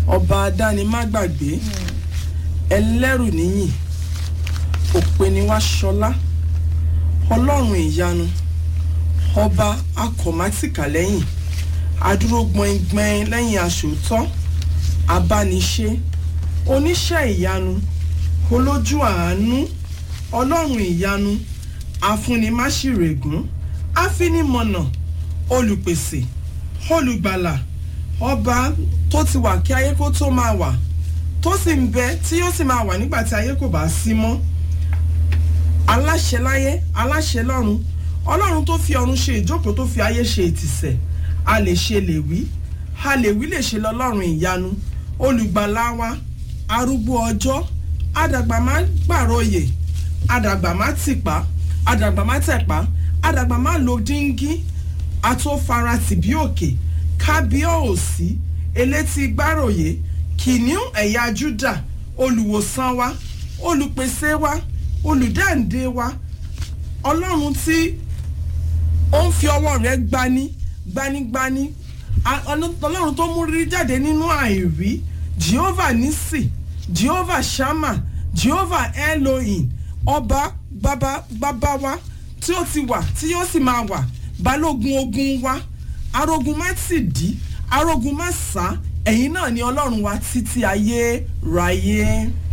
ọba adánimágbàgbé ẹlẹ́rù níyìn òpeniwá ṣọlá ọlọ́run ìyanu ọba akọ̀mátìkà lẹ́yìn adúró gbọ̀ngbọ̀n lẹ́yìn aṣòótọ́ abániṣe oníṣẹ́ ìyanu olójú àánú ọlọ́run ìyanu afúnimáṣírègún afinimọ̀nà olùpèsè olùgbàlà ọba tó ti wà kí ayé kó tó máa wà tó sì ń bẹ tí yóò sì máa wà nígbà tí ayé kò bá sí mọ́ aláṣẹ láyé aláṣẹ lọ́run ọlọ́run tó fi ọ̀run ṣe ìjókòó tó fi ayé ṣe ìtìsẹ̀ a lè ṣe lè wí a lè wí lè ṣe lọ́lọ́run ìyanu olùgbàlà wa arúgbó ọjọ́ àdàgbà má gbàròyè àdàgbà má tìpá àdàgbà má tẹ̀pá àdàgbà má lo díngí atófaratì bí òkè kábíọ́ọ̀sì elétí gbàròyè kìnìún ẹ̀yà júdà olùwòsàn wa olùpèsè wa olùdáǹdè wa ọlọ́run tí ó ń fi ọwọ́ rẹ̀ gbani gbanigbani ọlọ́run tó mú rírí jáde nínú àìrí jehovah nisi jehovah shama jehovah elohim ọba bàbá bàbá wa tí ó ti wà tí yóò sì máa wà balógun ogun wa arógun má sì dí arógun má sá ẹ̀yin náà ni ọlọ́run wa títí ayé ráyé.